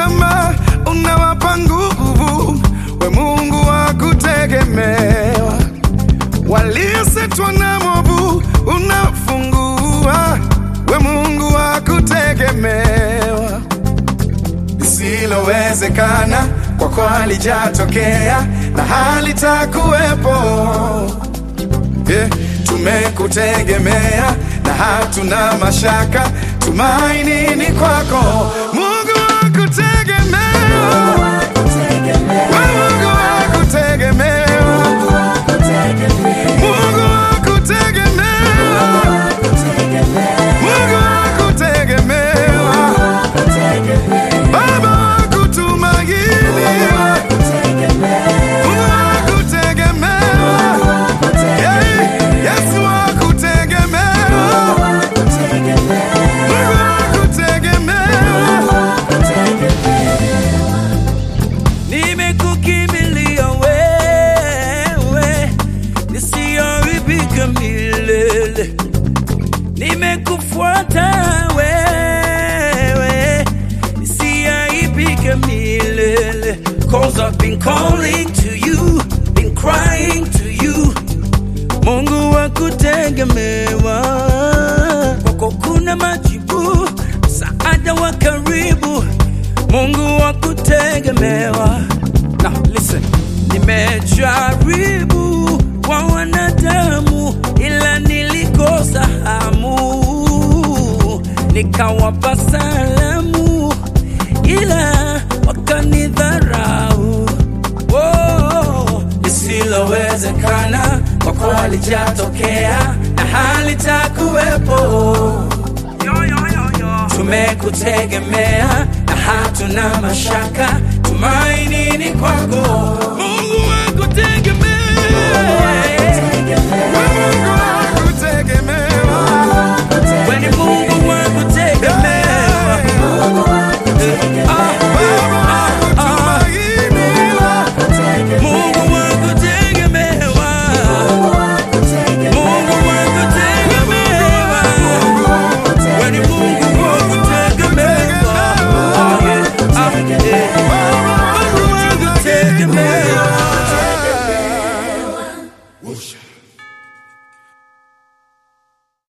tamaa, unawapa nguvu. We Mungu wa kutegemewa, waliosetwa na movu unafungua. We Mungu wa kutegemewa, lisilowezekana kwako halijatokea na halitakuwepo. Yeah, tumekutegemea na hatuna mashaka, tumaini ni kwako, Mungu wa kutegemewa. Wewe Mungu wa kutegemewa, Mungu wa kutegemewa, Mungu wa kutegemewa, Baba wa kutumainiwa, Mungu wa kutegemewa, yeah, Yesu wa kutegemewa, Mungu wa kutegemewa. Nimekukimbilia wewe, nisiharibika milele. Nimekufuata wewe, nisiharibika milele. Cause I've been calling to you, been crying to you. Mungu wa kutegemewa, kwako kuna majibu, msaada wa karibu. Mungu wa kutegemewa. Now listen, nimejaribu kwa wanadamu, ila nilikosa hamu, nikawapa salamu, ila wakanidharau. Oh, lisilowezekana kwako halijatokea na halitakuwepo. Tumekutegemea na hatuna mashaka, tumaini ni kwako.